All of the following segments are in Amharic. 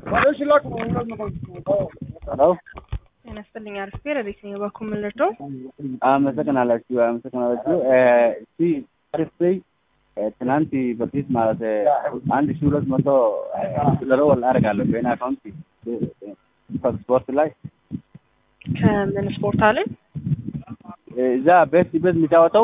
ሄሎ ጤና ይስጥልኝ። አሪፍ ረዴት ነኝ። በኩል ምን ልርዳው? አመሰግናላችሁ አመሰግናላችሁ። እስቲ አሪፍ ላይ ትናንት በፊት ማለት አንድ ሺህ ሁለት መቶ ለረወል አደርጋለሁ በእኔ አካውንት ስፖርት ላይ ከምን ስፖርት አለ? እዛ ቤት ቤት የሚጫወተው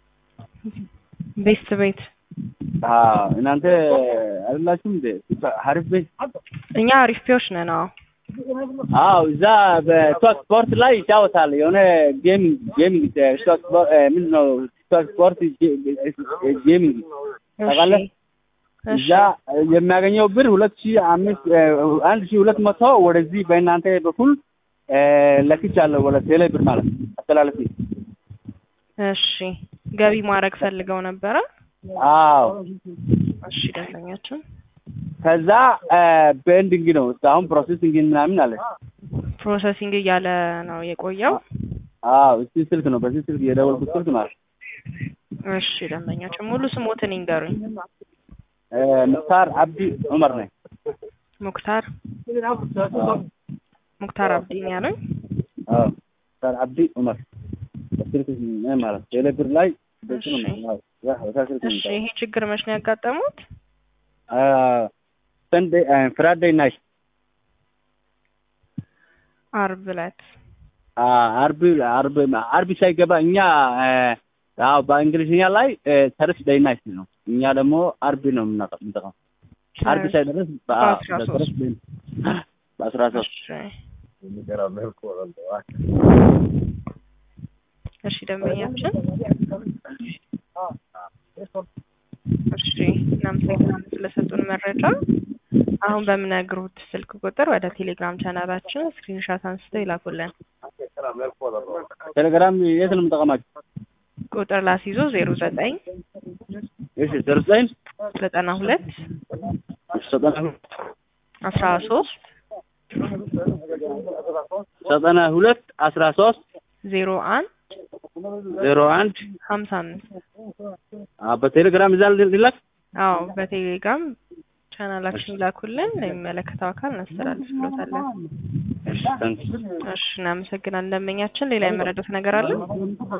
ቤስት ቤት አዎ፣ እናንተ አይደላችሁም እንዴ? አሪፍ ቤት እኛ አሪፍ ፒዎች ነን። አዎ አዎ፣ እዛ በቶክ ስፖርት ላይ ይጫወታል። የሆነ ጌሚንግ ጌሚንግ ቶክ ስፖርት ምንድን ነው? ቶክ ስፖርት ጌሚንግ ታውቃለህ? እዛ የሚያገኘው ብር ሁለት ሺህ አምስት አንድ ሺህ ሁለት መቶ ወደዚህ በእናንተ በኩል ለክቻለሁ ወደ ቴሌ ብር ማለት አስተላለፊ። እሺ ገቢ ማድረግ ፈልገው ነበረ። አዎ እሺ ደንበኛችን ከዛ በኤንዲንግ ነው እስካሁን ፕሮሴሲንግ ምናምን አለ። ፕሮሰሲንግ እያለ ነው የቆየው። አዎ እስቲ ስልክ ነው በዚህ ስልክ የደወልኩት ስልክ ማለት እሺ ደንበኛችን ሙሉ ስሞትን ይንገሩኝ። ሙክታር አብዲ ዑመር ነኝ። ሙክታር ሙክታር አብዲ ነው ያሉኝ። አዎ ሙክታር አብዲ ዑመር በስልክ ማለት ቴሌ ብር ላይ በሱ ነው ማለት ያ ስልክ እሺ ይሄ ችግር መች ነው ያጋጠሙት? ሰንዴ ፍራይዴይ ናይት አርብ ዕለት አርብ አርብ አርብ ሳይገባ እኛ ያው በእንግሊዝኛ ላይ ተርስ ዴይ ናይት ነው። እኛ ደግሞ አርብ ነው የምንጠቀም። አርብ ሳይደርስ በአስራ ሶስት እሺ ደንበኛችን እሺ እናመሰግናለን ስለሰጡን መረጃ። አሁን በምነግሩት ስልክ ቁጥር ወደ ቴሌግራም ቻናላችን ስክሪንሻት አንስተው ይላኩልን። ቴሌግራም የት ነው የምጠቀማችሁ? ቁጥር ላስይዞ ዜሮ ዘጠኝ እሺ ዜሮ ዘጠኝ ዘጠና ሁለት ዘጠና አስራ ሶስት ዘጠና ሁለት አስራ ሶስት ዜሮ አንድ ዜሮ አንድ ሀምሳ አምስት በቴሌግራም እዛ ሊላክ አዎ በቴሌግራም ቻናላችን ይላኩልን። ለሚመለከተው አካል እናስተላልፍሎታለን። እሺ እናመሰግናለን። ደንበኛችን ሌላ የመረዱት ነገር አለ?